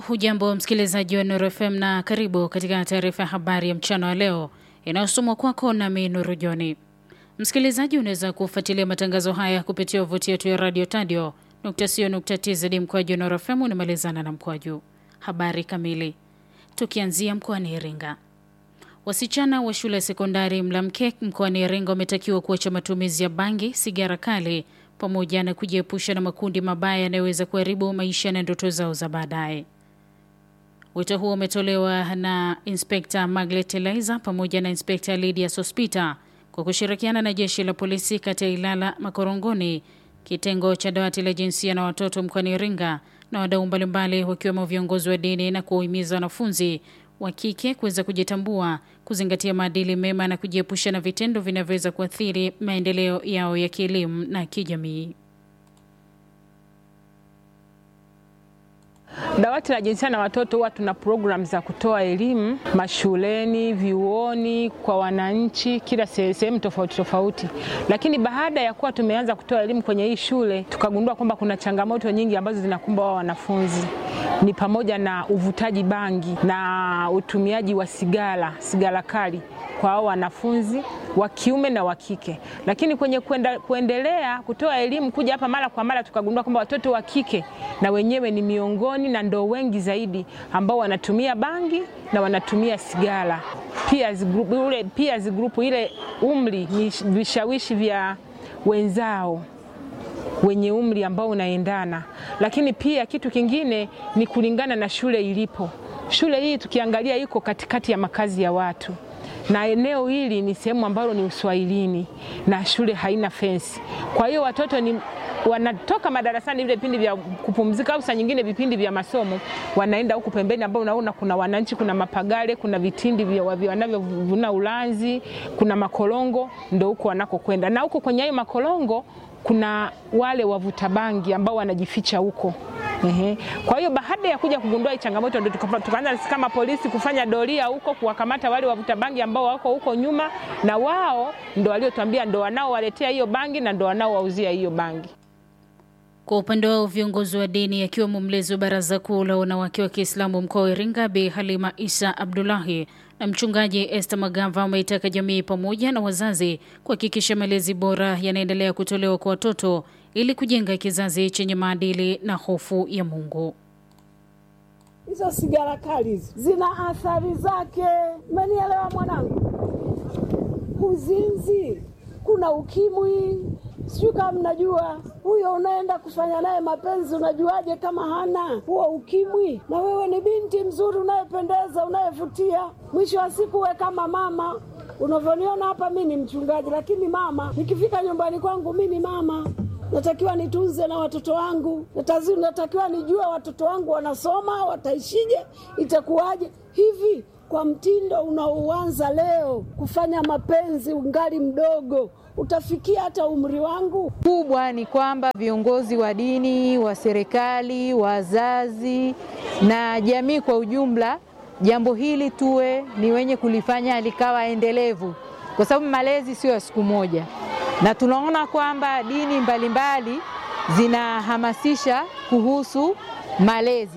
Hujambo msikilizaji wa Nuru FM na karibu katika taarifa ya habari ya mchana wa leo inayosomwa kwako nami Nuru Joni. Msikilizaji, unaweza kufuatilia matangazo haya kupitia wavuti yetu ya radio tadio tz mkwaju Nuru FM unamalizana na mkwaju. Habari kamili, tukianzia mkoani Iringa. Wasichana wa shule ya sekondari Mlamkek mkoani Iringa wametakiwa kuacha matumizi ya bangi, sigara kali pamoja na kujiepusha na makundi mabaya yanayoweza kuharibu maisha na ndoto zao za baadaye. Wito huo umetolewa na Inspekta Maglet Eliza pamoja na Inspekta Lydia Sospita kwa kushirikiana na jeshi la polisi kata ya Ilala Makorongoni, kitengo cha dawati la jinsia na watoto mkoani Iringa na wadau mbalimbali wakiwemo viongozi wa dini na kuwahimiza wanafunzi wa kike kuweza kujitambua, kuzingatia maadili mema na kujiepusha na vitendo vinavyoweza kuathiri maendeleo yao ya kielimu na kijamii. Dawati la jinsia na watoto huwa tuna programu za kutoa elimu mashuleni, vyuoni, kwa wananchi, kila sehemu tofauti tofauti. Lakini baada ya kuwa tumeanza kutoa elimu kwenye hii shule, tukagundua kwamba kuna changamoto nyingi ambazo zinakumba wao wanafunzi, ni pamoja na uvutaji bangi na utumiaji wa sigara, sigara kali kwa hao wanafunzi wa kiume na wa kike. Lakini kwenye kuenda, kuendelea kutoa elimu kuja hapa mara kwa mara, tukagundua kwamba watoto wa kike na wenyewe ni miongoni na ndo wengi zaidi ambao wanatumia bangi na wanatumia sigara. Peers group, ule peers group ile umri ni vishawishi vya wenzao wenye umri ambao unaendana. Lakini pia kitu kingine ni kulingana na shule ilipo. Shule hii tukiangalia iko katikati ya makazi ya watu na eneo hili ni sehemu ambalo ni uswahilini na shule haina fensi. Kwa hiyo watoto ni wanatoka madarasani vile vipindi vya kupumzika au saa nyingine vipindi vya masomo, wanaenda huku pembeni, ambao unaona kuna wananchi, kuna mapagale, kuna vitindi vya wanavyovuna ulanzi, kuna makolongo, ndo huko wanakokwenda. Na huko kwenye hayo makolongo kuna wale wavuta bangi ambao wanajificha huko. Ehe. Kwa hiyo baada ya kuja kugundua hii changamoto ndio tukaanza kama polisi kufanya doria huko kuwakamata wale wavuta bangi ambao wako huko nyuma, na wao ndo waliotuambia ndo wanaowaletea hiyo bangi na ndo wanaowauzia hiyo bangi. Kwa upande wao viongozi wa dini akiwemo mlezi wa Baraza Kuu la Wanawake wa Kiislamu mkoa wa Iringa Bi Halima Isa Abdullahi na mchungaji Esther Magava wameitaka jamii pamoja na wazazi kuhakikisha malezi bora yanaendelea kutolewa kwa watoto ili kujenga kizazi chenye maadili na hofu ya Mungu. Hizo sigara kali hizo zina athari zake, umenielewa mwanangu? Uzinzi, kuna ukimwi, sijui kama mnajua. Huyo unaenda kufanya naye mapenzi, unajuaje kama hana huo ukimwi? Na wewe ni binti mzuri, unayependeza, unayevutia. Mwisho wa siku, we kama mama unavyoniona hapa, mi ni mchungaji, lakini mama, nikifika nyumbani kwangu mi ni mama natakiwa nitunze na watoto wangu, natakiwa nijue watoto wangu wanasoma, wataishije, itakuwaje hivi. Kwa mtindo unaoanza leo kufanya mapenzi ungali mdogo, utafikia hata umri wangu? Kubwa ni kwamba viongozi wa dini, wa serikali, wazazi na jamii kwa ujumla, jambo hili tuwe ni wenye kulifanya likawa endelevu, kwa sababu malezi sio ya siku moja na tunaona kwamba dini mbalimbali zinahamasisha kuhusu malezi.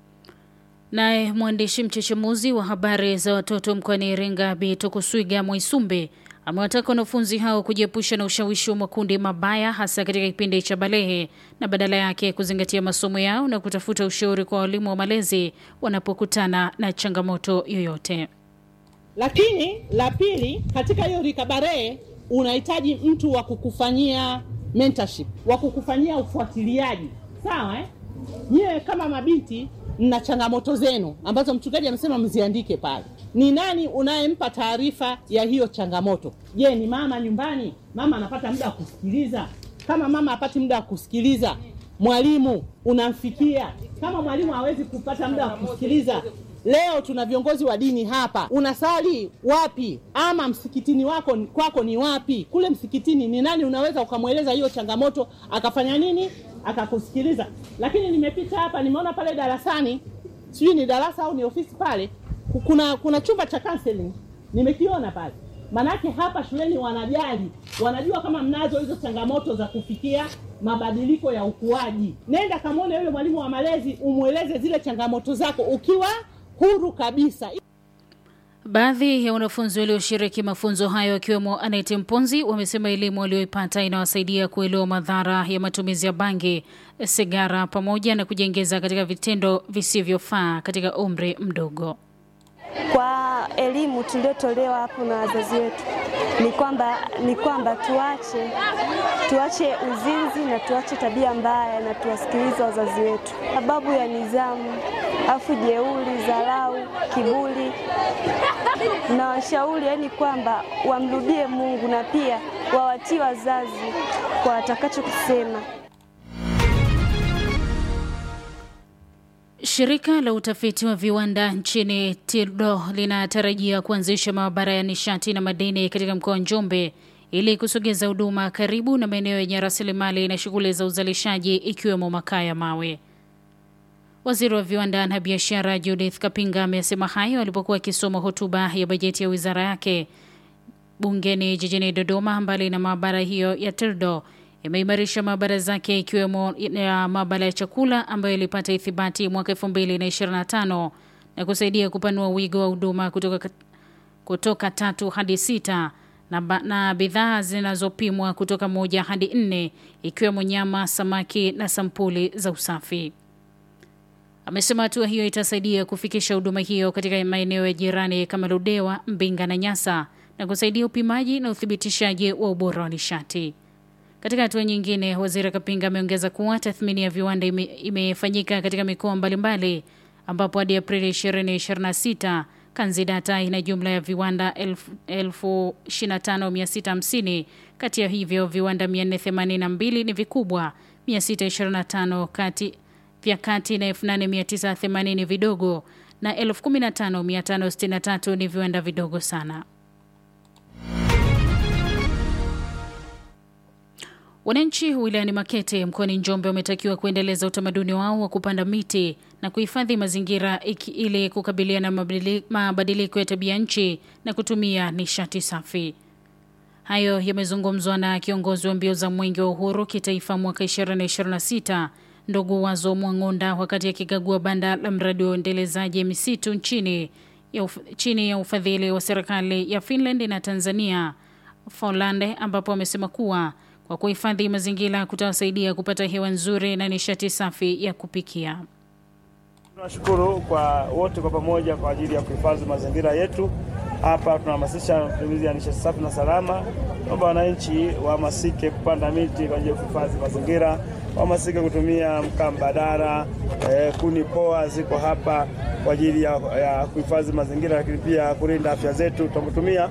Naye mwandishi mchechemuzi wa habari za watoto mkoani Iringa Bi Tokuswiga Mwaisumbe amewataka wanafunzi hao kujiepusha na ushawishi wa makundi mabaya hasa katika kipindi cha balehe na badala yake kuzingatia masomo yao na kutafuta ushauri kwa walimu wa malezi wanapokutana na changamoto yoyote. Lakini la pili, katika hiyo rikabarehe unahitaji mtu wa kukufanyia mentorship, wa kukufanyia ufuatiliaji, sawa eh? Nyewe kama mabinti mna changamoto zenu ambazo mchungaji amesema mziandike pale. Ni nani unayempa taarifa ya hiyo changamoto? Je, ni mama nyumbani? Mama anapata muda wa kusikiliza? Kama mama hapati muda wa kusikiliza, mwalimu unamfikia? Kama mwalimu hawezi kupata muda wa kusikiliza Leo tuna viongozi wa dini hapa, unasali wapi? Ama msikitini wako kwako ni wapi? Kule msikitini ni nani unaweza ukamweleza hiyo changamoto akafanya nini, akakusikiliza? Lakini nimepita hapa, nimeona pale darasani, sijui ni darasa au ni ofisi pale, kuna kuna chumba cha counseling nimekiona pale. Manake hapa shuleni wanajali, wanajua kama mnazo hizo changamoto za kufikia mabadiliko ya ukuaji. Nenda kamwone yule mwalimu wa malezi, umweleze zile changamoto zako ukiwa huru kabisa. Baadhi ya wanafunzi walioshiriki mafunzo hayo wakiwemo Anete Mponzi wamesema elimu walioipata inawasaidia kuelewa madhara ya matumizi ya bangi, sigara pamoja na kujiingiza katika vitendo visivyofaa katika umri mdogo. Kwa elimu tuliotolewa hapo na wazazi wetu ni kwamba ni kwamba tuache tuache uzinzi na tuache tabia mbaya na tuwasikilize wazazi wetu, sababu ya nidhamu, afu jeuri, dharau, kiburi na washauri, yani kwamba wamrudie Mungu na pia wawatii wazazi kwa watakachokisema. Shirika la utafiti wa viwanda nchini TIRDO linatarajia kuanzisha maabara ya nishati na madini katika mkoa wa Njombe ili kusogeza huduma karibu na maeneo yenye rasilimali na shughuli za uzalishaji ikiwemo makaa ya mawe. Waziri wa viwanda na biashara Judith Kapinga amesema hayo alipokuwa akisoma hotuba ya bajeti ya wizara yake bungeni jijini Dodoma. Mbali na maabara hiyo ya TIRDO imeimarisha maabara zake ikiwemo ya maabara ya chakula ambayo ilipata ithibati mwaka 2025 na kusaidia kupanua wigo wa huduma kutoka, kutoka tatu hadi sita na, na bidhaa zinazopimwa kutoka moja hadi nne ikiwemo nyama, samaki na sampuli za usafi. Amesema hatua hiyo itasaidia kufikisha huduma hiyo katika maeneo ya jirani kama Ludewa, Mbinga na Nyasa na kusaidia upimaji na uthibitishaji wa ubora wa nishati. Katika hatua nyingine, waziri Kapinga ameongeza kuwa tathmini ya viwanda ime, imefanyika katika mikoa mbalimbali ambapo hadi Aprili 2026 Kanzidata ina jumla ya viwanda 25650. Kati ya hivyo viwanda 482 ni vikubwa, 625 kati vya kati na 8980 vidogo na 15563 ni viwanda vidogo sana. Wananchi wilayani Makete mkoani Njombe wametakiwa kuendeleza utamaduni wao wa kupanda miti na kuhifadhi mazingira ili kukabiliana na mabadiliko ya tabia nchi na kutumia nishati safi. Hayo yamezungumzwa na kiongozi wa mbio za Mwenge wa Uhuru kitaifa mwaka 2026 ndugu Wazo Mwang'onda wakati akikagua banda la mradi wa uendelezaji misitu nchini ya uf, chini ya ufadhili wa serikali ya Finland na Tanzania Folande, ambapo amesema kuwa kwa kuhifadhi mazingira kutawasaidia kupata hewa nzuri na nishati safi ya kupikia. Tunashukuru kwa wote kwa pamoja kwa ajili ya kuhifadhi mazingira yetu. Hapa tunahamasisha matumizi ya nishati safi na salama, kwamba wananchi wahamasike kupanda miti kwa ajili ya kuhifadhi mazingira, wahamasike kutumia mkaa mbadala. Eh, kuni poa ziko hapa kwa ajili ya, ya kuhifadhi mazingira, lakini pia kulinda afya zetu tunapotumia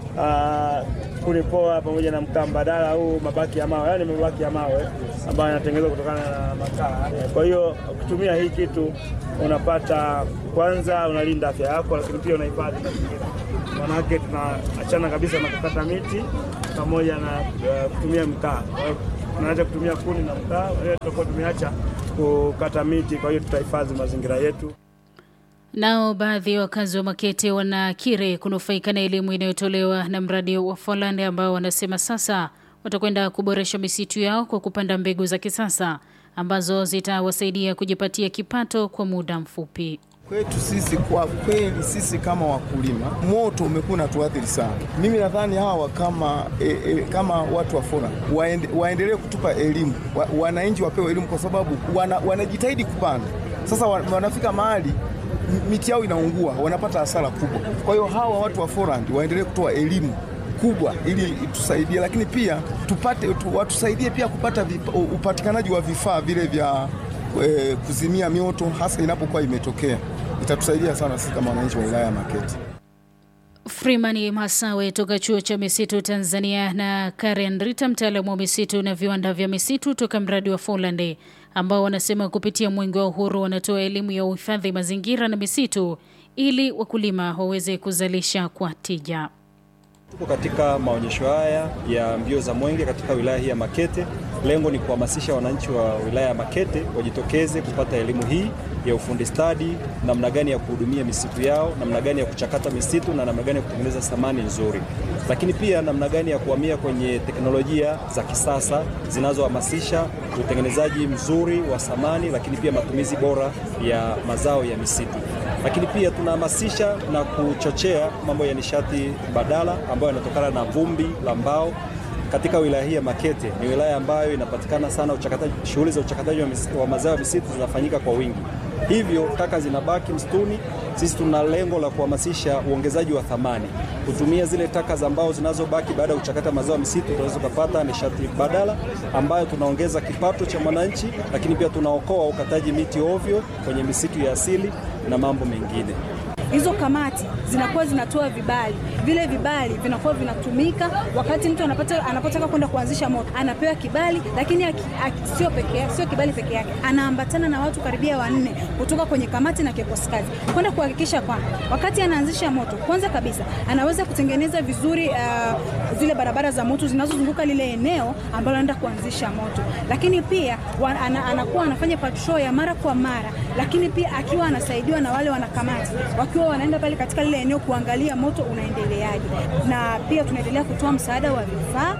kuni poa pamoja na mkaa mbadala au mabaki ya mawe, yaani mabaki ya mawe ambayo yanatengenezwa kutokana na makaa. Kwa hiyo ukitumia hii kitu unapata kwanza, unalinda afya yako, lakini pia unahifadhi mazingira. Manake tunaachana kabisa na kukata miti pamoja na uh, kutumia mkaa. Kwa hiyo tunaacha kutumia kuni na mkaa, tutakuwa tumeacha kukata miti. Kwa hiyo tutahifadhi mazingira yetu. Nao baadhi ya wakazi wa Makete wanakiri kunufaika na elimu inayotolewa na mradi wa Folland ambao wanasema sasa watakwenda kuboresha misitu yao kwa kupanda mbegu za kisasa ambazo zitawasaidia kujipatia kipato kwa muda mfupi. Kwetu sisi kwa kweli, sisi kama wakulima, moto umekuwa unatuathiri sana. Mimi nadhani hawa kama, e, e, kama watu wa Folland waende, waendelee kutupa elimu wa, wananchi wapewe elimu kwa sababu wana, wanajitahidi kupanda. Sasa wanafika mahali miti yao inaungua, wanapata hasara kubwa. Kwa hiyo hawa watu wa Folland waendelee kutoa elimu kubwa ili tusaidie, lakini pia tupate tu, watusaidie pia kupata vipa, upatikanaji wa vifaa vile vya e, kuzimia mioto hasa inapokuwa imetokea. Itatusaidia sana sisi kama wananchi wa wilaya ya Makete. Freeman Masawe toka chuo cha misitu Tanzania na Karen Rita, mtaalamu wa misitu na viwanda vya misitu toka mradi wa Folland, ambao wanasema kupitia Mwenge wa Uhuru wanatoa elimu ya uhifadhi mazingira na misitu ili wakulima waweze kuzalisha kwa tija. Tuko katika maonyesho haya ya mbio za mwenge katika wilaya hii ya Makete. Lengo ni kuhamasisha wananchi wa wilaya ya Makete wajitokeze kupata elimu hii ya ufundi stadi, namna gani ya kuhudumia misitu yao, namna gani ya kuchakata misitu na namna gani ya kutengeneza samani nzuri, lakini pia namna gani ya kuhamia kwenye teknolojia za kisasa zinazohamasisha utengenezaji mzuri wa samani, lakini pia matumizi bora ya mazao ya misitu. Lakini pia tunahamasisha na kuchochea mambo ya nishati badala ambayo yanatokana na vumbi la mbao katika wilaya hii ya Makete. Ni wilaya ambayo inapatikana sana uchakataji, shughuli za uchakataji wa, wa mazao ya misitu zinafanyika kwa wingi, hivyo taka zinabaki msituni. Sisi tuna lengo la kuhamasisha uongezaji wa thamani, kutumia zile taka za mbao zinazobaki baada ya kuchakata mazao ya misitu, tunaweza kupata nishati badala ambayo tunaongeza kipato cha mwananchi, lakini pia tunaokoa ukataji miti ovyo kwenye misitu ya asili na mambo mengine. Hizo kamati zinakuwa zinatoa vibali, vile vibali vinakuwa vinatumika wakati mtu anapata, anapotaka kwenda kuanzisha moto, anapewa kibali, lakini aki, aki, sio peke sio kibali peke yake, anaambatana na watu karibia wanne kutoka kwenye kamati na kikosi kazi kwenda kuhakikisha kwamba wakati anaanzisha moto, kwanza kabisa anaweza kutengeneza vizuri uh, zile barabara za moto zinazozunguka lile eneo ambalo anaenda kuanzisha moto, lakini pia wa, ana, anakuwa anafanya patrol ya mara kwa mara, lakini pia akiwa anasaidiwa na wale wanakamati wakiwa wanaenda pale katika lile eneo kuangalia moto unaendeleaje, na pia tunaendelea kutoa msaada wa vifaa.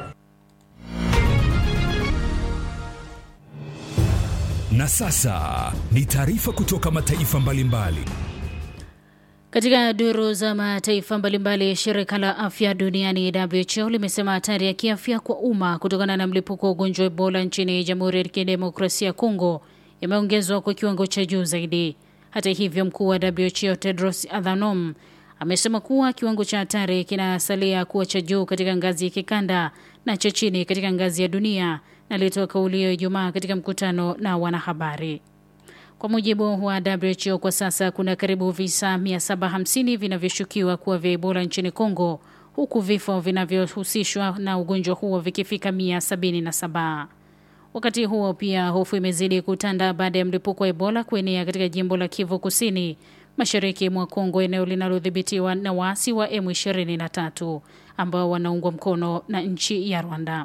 Na sasa ni taarifa kutoka mataifa mbalimbali. Katika duru za mataifa mbalimbali, shirika la afya duniani WHO limesema hatari ya kiafya kwa umma kutokana na mlipuko wa ugonjwa wa Ebola nchini Jamhuri ya Kidemokrasia ya Kongo imeongezwa kwa kiwango cha juu zaidi. Hata hivyo, mkuu wa WHO Tedros Adhanom amesema kuwa kiwango cha hatari kinasalia kuwa cha juu katika ngazi ya kikanda na cha chini katika ngazi ya dunia, na alitoa kauli hiyo Ijumaa katika mkutano na wanahabari. Kwa mujibu wa WHO, kwa sasa kuna karibu visa 750 vinavyoshukiwa kuwa vya Ebola nchini Kongo, huku vifo vinavyohusishwa na ugonjwa huo vikifika 177. Wakati huo pia hofu imezidi kutanda baada ya mlipuko wa Ebola kuenea katika jimbo la Kivu Kusini, mashariki mwa Kongo, eneo linalodhibitiwa na waasi wa M23 ambao wanaungwa mkono na nchi ya Rwanda.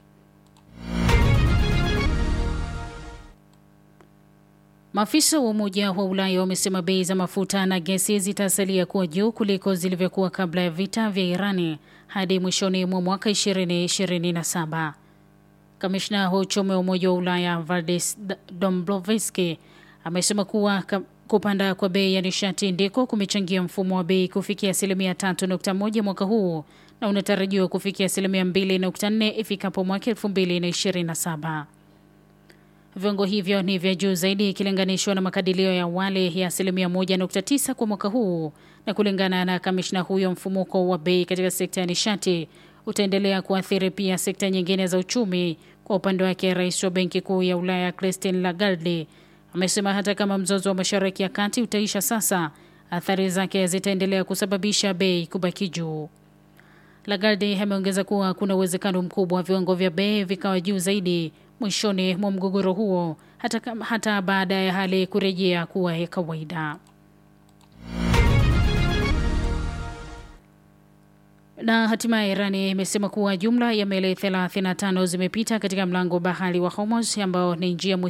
Maafisa wa Umoja wa Ulaya wamesema bei za mafuta na gesi zitasalia kuwa juu kuliko zilivyokuwa kabla ya vita vya Irani hadi mwishoni mwa mwaka 2027. Kamishna wa uchumi wa Umoja wa Ulaya Valdis Dombrovski amesema kuwa kupanda kwa bei ya nishati ndiko kumechangia mfumo wa bei kufikia asilimia 3.1 mwaka huu na unatarajiwa kufikia asilimia 2.4 ifikapo mwaka 2027. Viwango hivyo ni vya juu zaidi ikilinganishwa na makadirio ya awali ya asilimia 1.9 kwa mwaka huu, na kulingana na kamishna huyo, mfumuko wa bei katika sekta ya nishati utaendelea kuathiri pia sekta nyingine za uchumi. Kwa upande wake, rais wa benki kuu ya Ulaya Christine Lagarde amesema hata kama mzozo wa mashariki ya kati utaisha sasa, athari zake zitaendelea kusababisha bei kubaki juu. Lagarde ameongeza kuwa kuna uwezekano mkubwa wa viwango vya bei vikawa juu zaidi mwishoni mwa mgogoro huo hata, hata baada ya hali kurejea kuwa ya kawaida. Na hatimaye Irani imesema kuwa jumla ya meli 35 zimepita katika mlango bahari wa Hormuz ambao ni njia muhimu